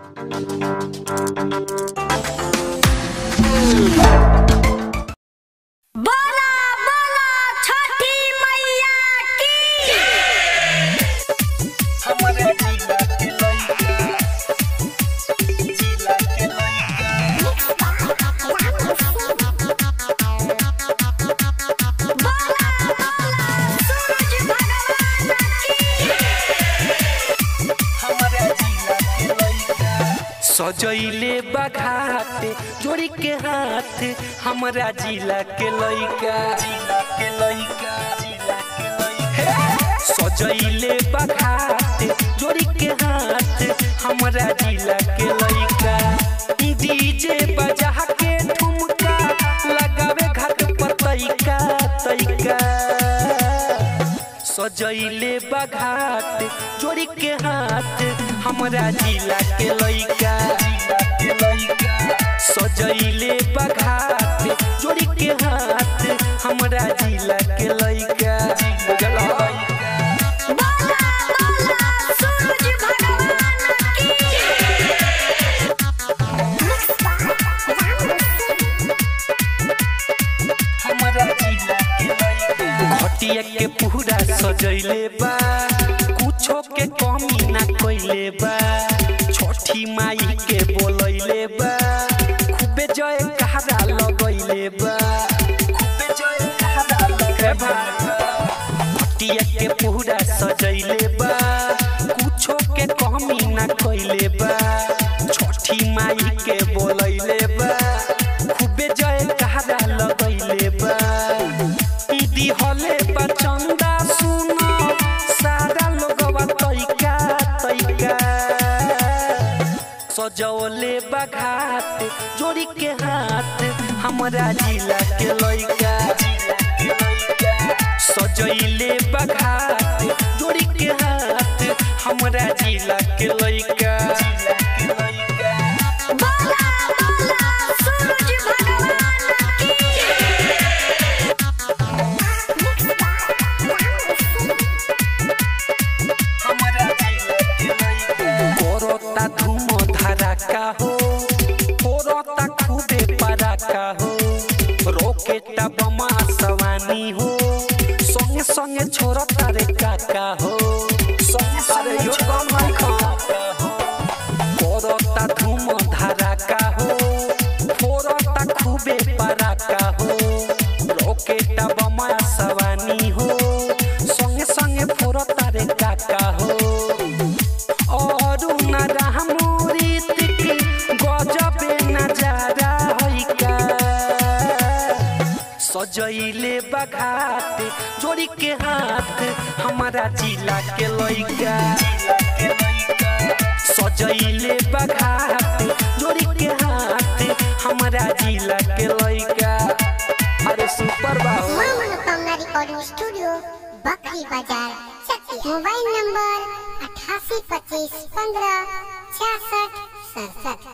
बोला बोला छठी मैया की बोला बोला सूरज भगवान सजैले बघाते जोड़ी के हाथ हमरा जिला के लइका सजैले बघाते जोड़ी के हाथ हमरा जिला के लइका डीजे बजा के ठुमका लगावे घाट पर तैका तैका सजैले बघाट जोड़ी के हाथ हमरा जिला के लइका सजैले बघाट जोड़ी के हाथ हमरा जिला के लइका बुझल हई? बोला बोला सूरज भगवान की घटिया के पूरा सजैले बा कुछो के कमी ना कइले बा छठी माई के बोलैले बा खूबे जय कहरा लगैले बा खूबे जय कहरा लगैले बा घटिया के पूरा सजैले बा कुछो के कमी ना कइले बा छठी माई के बोलैले बा खूबे जय कहरा लगैले बा दीदी हले बा चंदा सुनो सारा लोगवा तैका तैका सजौले बघात जोड़ी के हाथ हमरा जिला के लइका सजैले बघात जोड़ी के हाथ हमरा जिला के लइका बोला बोला सूरज भगवान की करता धूम धड़ाका हो फोरता खूबे पराका हो रोकेटा बमा सवानी हो संगे संगे छोड़ता रे काका हो संगे संगे छोड़ता काका हो करता धूम धड़ाका हो फोरता खूबे पराका हो रोकेटा बमा सवानी हो संगे संगे फोरता रे काका हो अरुण रामूरित गजबे नजारा हैका सजैले बघात जोड़ी के हाथ हमारा जिला के लइका सजैले बघात जोड़ी के हाथ हमारा जिला के लइका अरे सुपर बाबू मां मनोकामना रिकॉर्डिंग स्टूडियो बकरी बाजार चकिया मोबाइल नंबर अठासी पच्चीस पंद्रह छियासठ सड़सठ